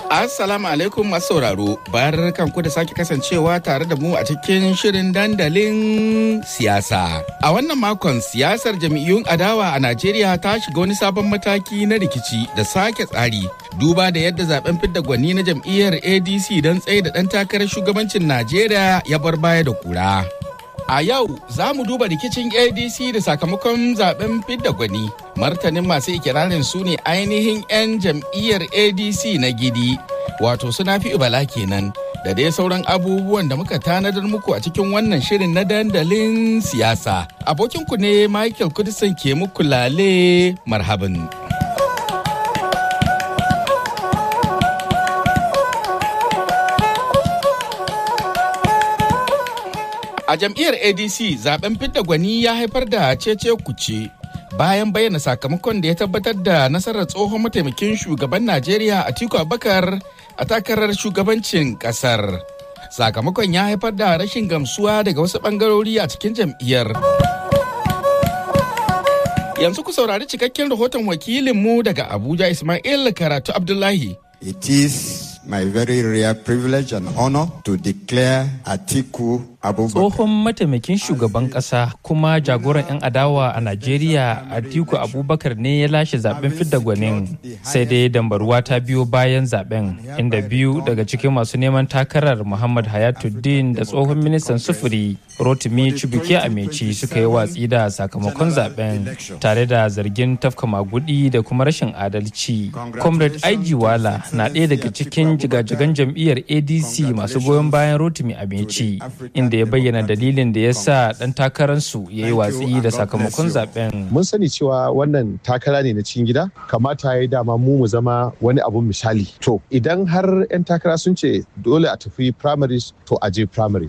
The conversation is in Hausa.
Assalamu alaikum masu sauraro, bayar kanku da sake kasancewa tare da mu a cikin shirin dandalin siyasa. A wannan makon siyasar jam'iyyun adawa a Najeriya ta shiga wani sabon mataki na rikici da sake tsari. Duba da yadda zaben fidda gwani na jam'iyyar ADC don tsaye da ɗan takarar shugabancin Najeriya ya bar baya da kura. A yau za mu duba rikicin ADC da sakamakon zaben fidda gwani. Martanin masu ikirarin su ne ainihin 'yan jam'iyyar ADC na gidi, wato suna fi bala kenan. Da dai sauran abubuwan da muka tanadar muku a cikin wannan shirin na dandalin siyasa. Abokinku ne Michael Kudisan ke muku lale marhaban. A jam'iyyar ADC zaben fidda gwani ya haifar da cece kuce bayan bayyana sakamakon da ya tabbatar da nasarar tsohon mataimakin shugaban Najeriya Atiku Abubakar a takarar shugabancin kasar. Sakamakon ya haifar da rashin gamsuwa daga wasu bangarori a cikin jam'iyyar. Yanzu ku saurari cikakken rahoton wakilinmu daga Abuja Ismail Karatu Abdullahi. It is my very rare privilege and honor to declare Atiku Abubakar. Tsohon mataimakin shugaban ƙasa kuma jagoran 'yan adawa a Najeriya Atiku Abubakar ne ya lashe zaben fidda gwanin sai dai dambaruwa ta biyo bayan zaben inda biyu daga cikin masu neman takarar Muhammad Hayatuddin da tsohon ministan sufuri Rotimi Chibuke Ameci suka yi watsi da sakamakon zaben tare da zargin tafka magudi da kuma rashin adalci. Comrade Aiji Wala na ɗaya daga cikin jigajigan jam'iyyar ADC masu goyon bayan Rotimi Ameci inda ya bayyana dalilin da ya sa ɗan takararsu ya yi watsi da sakamakon zaben. Mun sani cewa wannan takara ne na cikin gida, kamata ya yi dama mu mu zama wani abun misali. To idan har 'yan takara sun ce dole a tafi primaries to a je primary.